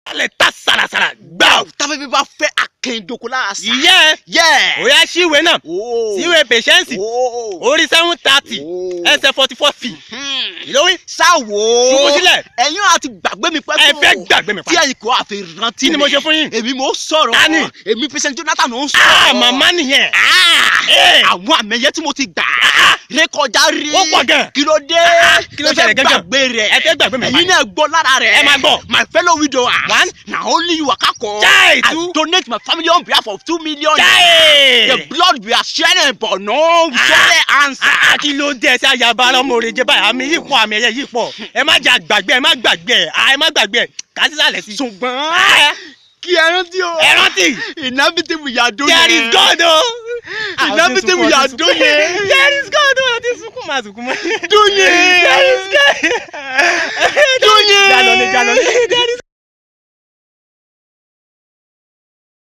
alẹ́ ta sàràsàrà gbà. táfẹ́fẹ́ bá fẹ́ akẹ́ńdoko lára sa. ìyẹ́ yẹ́. ó yá síwèé náà ooo. síwèé patience ooo. orí seven thirty ooo. ẹsẹ̀ forty four feet Hmm. ìlówí sáwo. Ṣubú sílẹ̀. ẹ̀yin àti gbàgbé mi pẹ́ ẹ tó. fẹ́ gbàgbé mi tí pa. ẹ̀yin kò àfi rántí kí ni mo ṣe fún yín. èmi mo sọ̀rọ̀. Tani? èmi pẹ̀sẹ̀ Jonathan ò ń ah sọ̀rọ̀. màmá nìyẹn. Ah! Eh. àwọn àmẹ̀yẹ tí mo ti gbà. rékọjá rí. Ó pọ̀ gan. kí ló dé. kí ló Ẹ fẹ́ ṣẹlẹ̀ gangan? gbàgbé rẹ̀. ẹ fẹ́ gbàgbé mi pa. ẹ̀yin náà gbọ́ lára rẹ̀. Ẹ máa gbọ́. my fellow widower. One. na only you waka call. Chai, I two. donate my family on behalf of two million. Chai! the blood we are sharing but no we Ah. don't answer. Ah, kí ló dé ẹsẹ ayaba ọmọ òrè jẹ báyìí àmì yìí pọ̀ àmì ẹ̀yẹ yìí pọ̀ ẹ má jà gbàgbé ẹ má gbàgbé ẹ ẹ má gbàgbé ẹ kà sí sàlẹ̀ sí. ṣùgbọ́n Ah, kí ẹ rántí o. ẹ rántí inhabitable we are doing. there is God o. inhabitable we are doing. there is God o àti sunkún máa sunkún mọ́. doing. there is God. doing. jalọ ni jalọ ni there is